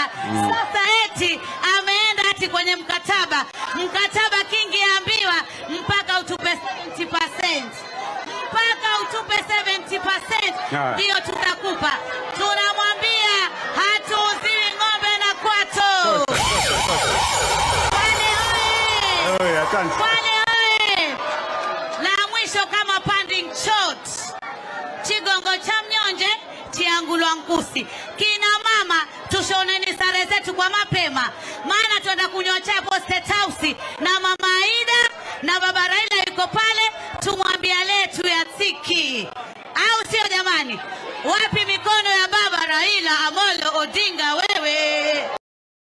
Sasa eti ameenda ati kwenye mkataba, mkataba Kingi ambiwa mpaka utupe 70%, mpaka utupe 70% Ah. ndio tutakupa. Tunamwambia hatuuziwi ng'ombe na kwato. Kwale oye! Oye, asante. Kwale oye! La mwisho kama panding shot chigongo cha mnyonje chiangulwa nkusi. Kina mama tushoneni sare zetu kwa mapema, maana twenda kunywa chai hapo State House na mama Aida na baba Raila yuko pale, tumwambia letu ya tiki, au sio jamani? Wapi mikono ya baba Raila Amolo Odinga?